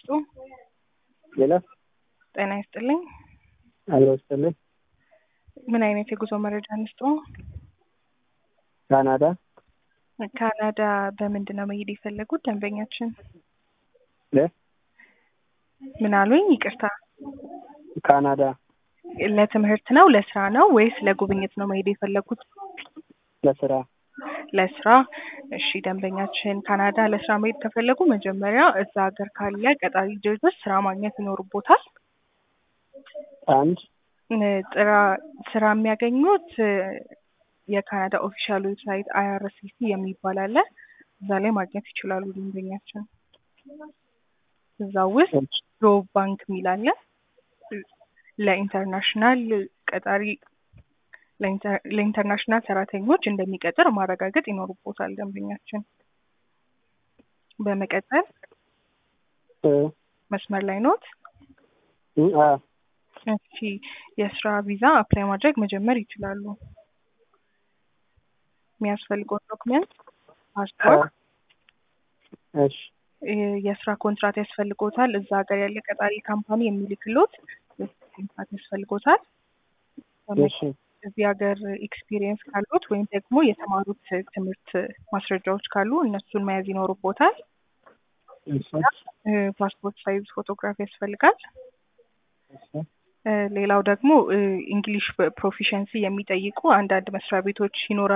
ይስጡ። ሌላ ጤና ይስጥልኝ። አሎ ይስጥልኝ። ምን አይነት የጉዞ መረጃ እንስጡ? ካናዳ ካናዳ በምንድን ነው መሄድ የፈለጉት ደንበኛችን? ለ ምን አሉኝ? ይቅርታ ካናዳ ለትምህርት ነው ለስራ ነው ወይስ ለጉብኝት ነው መሄድ የፈለጉት? ለስራ ለስራ። እሺ ደንበኛችን ካናዳ ለስራ መሄድ ከፈለጉ መጀመሪያ እዛ ሀገር ካለ ቀጣሪ ድርጅት ስራ ማግኘት ይኖርቦታል። አንድ ጥራ ስራ የሚያገኙት የካናዳ ኦፊሻል ዌብሳይት አይአርሲሲ የሚባል አለ። እዛ ላይ ማግኘት ይችላሉ ደንበኛችን። እዛ ውስጥ ጆብ ባንክ የሚል አለ። ለኢንተርናሽናል ቀጣሪ ለኢንተርናሽናል ሰራተኞች እንደሚቀጥር ማረጋገጥ ይኖርቦታል ደንበኛችን። በመቀጠል መስመር ላይ ኖት? እሺ የስራ ቪዛ አፕላይ ማድረግ መጀመር ይችላሉ። የሚያስፈልገው ዶክመንት ፓስፖርት፣ እሺ የስራ ኮንትራት ያስፈልጎታል። እዛ ሀገር ያለ ቀጣሪ ካምፓኒ የሚልክሎት ኮንትራት ያስፈልጎታል። እሺ እዚህ ሀገር ኤክስፒሪየንስ ካሉት ወይም ደግሞ የተማሩት ትምህርት ማስረጃዎች ካሉ እነሱን መያዝ ይኖርቦታል። እሺ ፓስፖርት ሳይዝ ፎቶግራፍ ያስፈልጋል። እሺ ሌላው ደግሞ እንግሊሽ ፕሮፊሸንሲ የሚጠይቁ አንዳንድ መስሪያ ቤቶች ይኖራሉ።